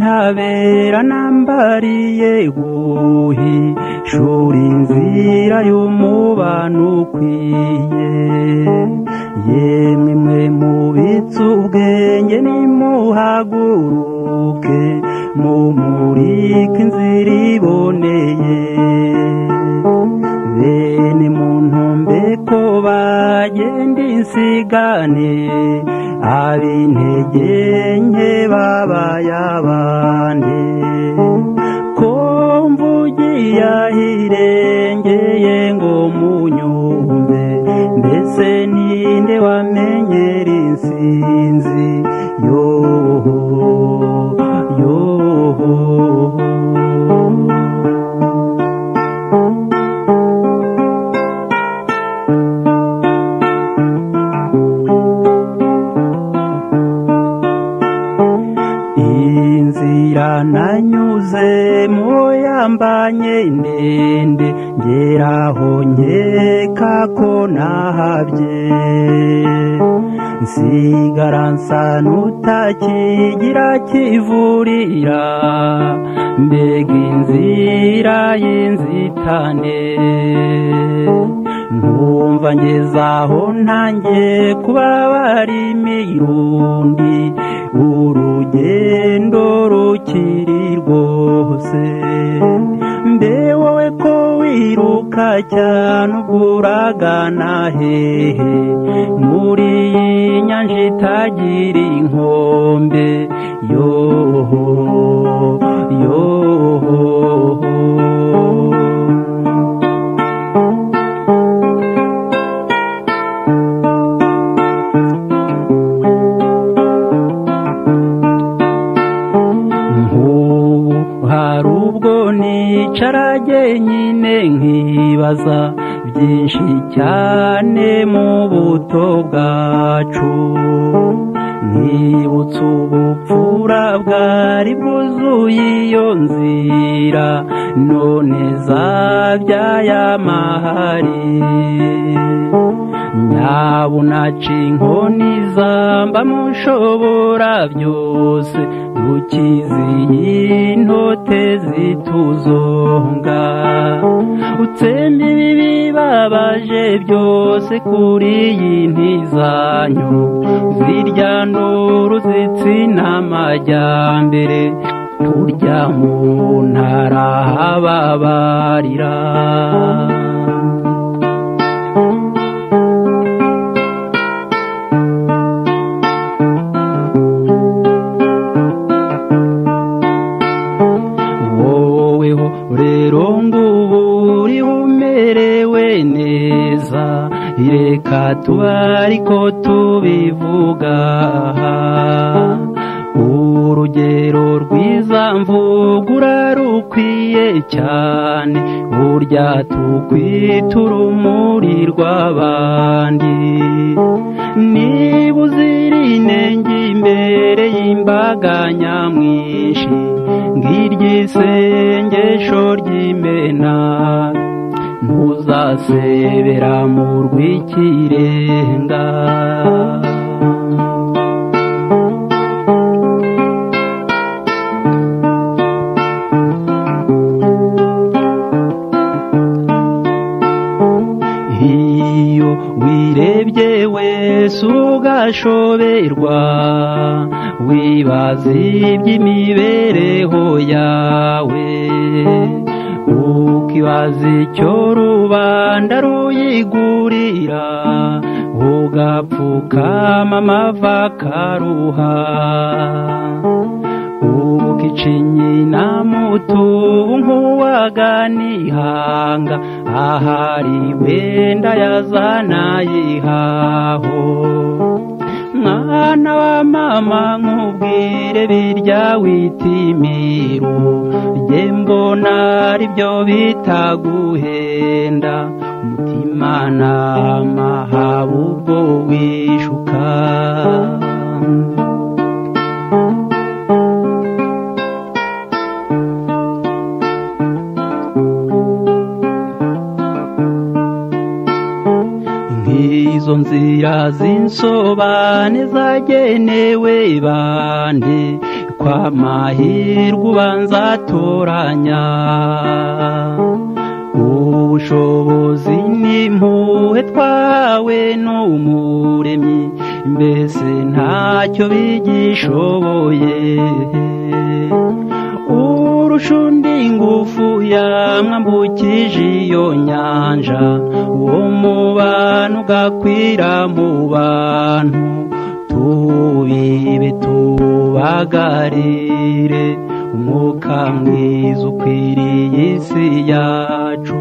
abera nambariye guhishura inzira y'umubano ukwiye yemwe mwe mubitse ubwenge nimuhaguruke mumurike inzira iboneye bene muntu mbeko bagenda insigane ab'intege nke babaye abandi ko mvugiye ahirengeye ngo munyumve mbese ninde wamenyera insinzi yoho yoho inzira nanyuzemo yambanye ndende ngeraho nkeka ko nahabye nsigara nsa n'utakigira kivurira mbega inzira y'inzitane nkumva ngeze aho ntangiye kubabara imirundi urugendo rukiri rwose mbe wowe ko wiruka cyane ubwo uragana hehe muri iyi nyanja itagira inkombe yoho yoho hari ubwo nicara nyine nkibaza byinshi cyane mu buto bwacu nkibutsa ubupfura bwari bwuzuye iyo nzira none zabyaye amahari nyabunaca inkoni zamba mushobora byose dukiziye intote zituzonga utsemba ibibi babaje byose kuri iyi ntizanyo zirya nuru zitsina amajyambere turya mu ntara hababarira rero ngubu uri umerewe neza reka tuba ariko tubivuga aha urugero rwiza mvugura rukwiye cyane burya tukwitura urumuri rw'abandi niba uzira inenge imbere y'imbaga nyamwinshi ngirya isengesho ry'imena ntuzasebera mu rw'ikirenga wirebye wese ugashoberwa wibaza iby'imibereho yawe ukibaza icyo rubanda ruyigurira ugapfukama amava karuha ukicinyina mutu nk'uwaganihanga ahari wenda yazanayihaho mwana wa mama nk'ubwire birya witimiru jye mbona aribyo bitaguhenda umutima nama haba ubwo wishuka izo nzira z'insobane zagenewe bande kw'amahirwe ubanza atoranya ubushobozi ni impuhwe twawe n'umuremyi mbese ntacyo bigishoboye urusha undi ingufu yamwambukije iyo nyanja uwo mubano ugakwira mu bantu tubibe tubagarire umwuka mwiza ukwiriye isi yacu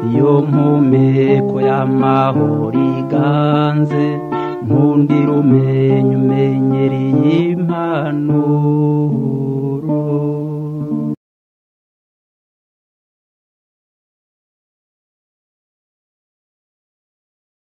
iyo mpumeko y'amahoro iganze nkundira umenya umenyereye impano